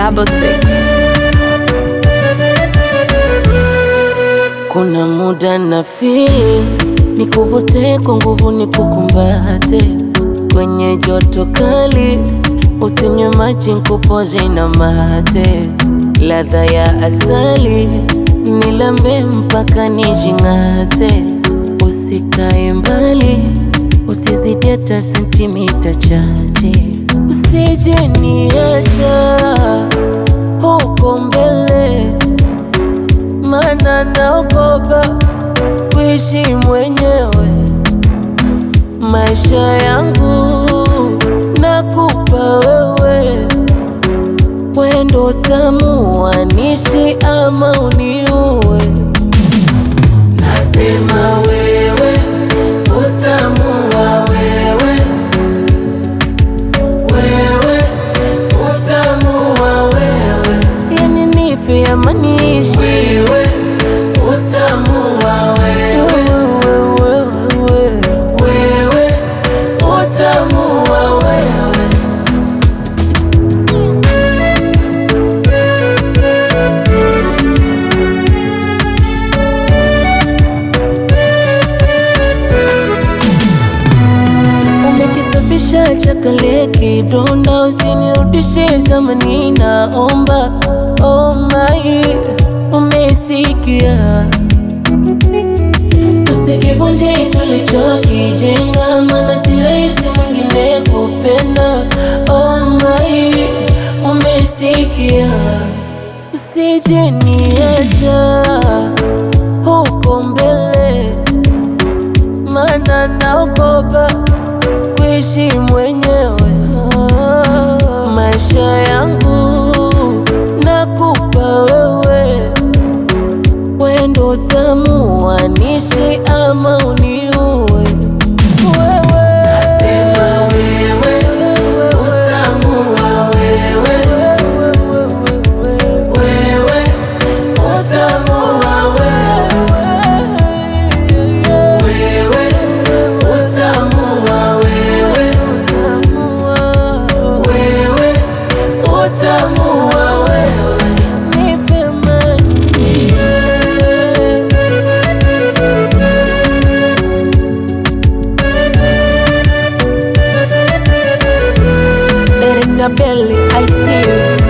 double six. Kuna muda na feel nikuvute kwa nguvu nikukumbate kwenye joto kali, usinywe maji nkupoze na mate, ladha ya asali nilambe mpaka nijing'ate, usikae mbali, usizidi hata sentimita chache, usije niacha huko mbele mana naogopa kuishi mwenyewe maisha yangu nakupa wewe, wendo tamu wanishi ama uniue. Nasema wewe utamu wa wewe, wewe utamu wa wewe, yani nife ama niishi wewe utamu wa wewe, wewe, wewe utamu wa wewe. Umekisafisha chakale kidonda, usinirudishe zamani, naomba oh my, umesikia Usikivunje tulichokijenga, maana si rahisi mwingine kupenda. Oh my, umesikia, usije niacha huko mbele, maana naogopa kuishi mwenyewe. Maisha yangu nakupa wewe wendo tamu wanishi ama uniue wewe. Nasema wewe utamu wa wewe, wewe utamu wa wewe, wewe utamu wa wewe, wewe utamu wa wewe, nife manzi Director Belly, I see you.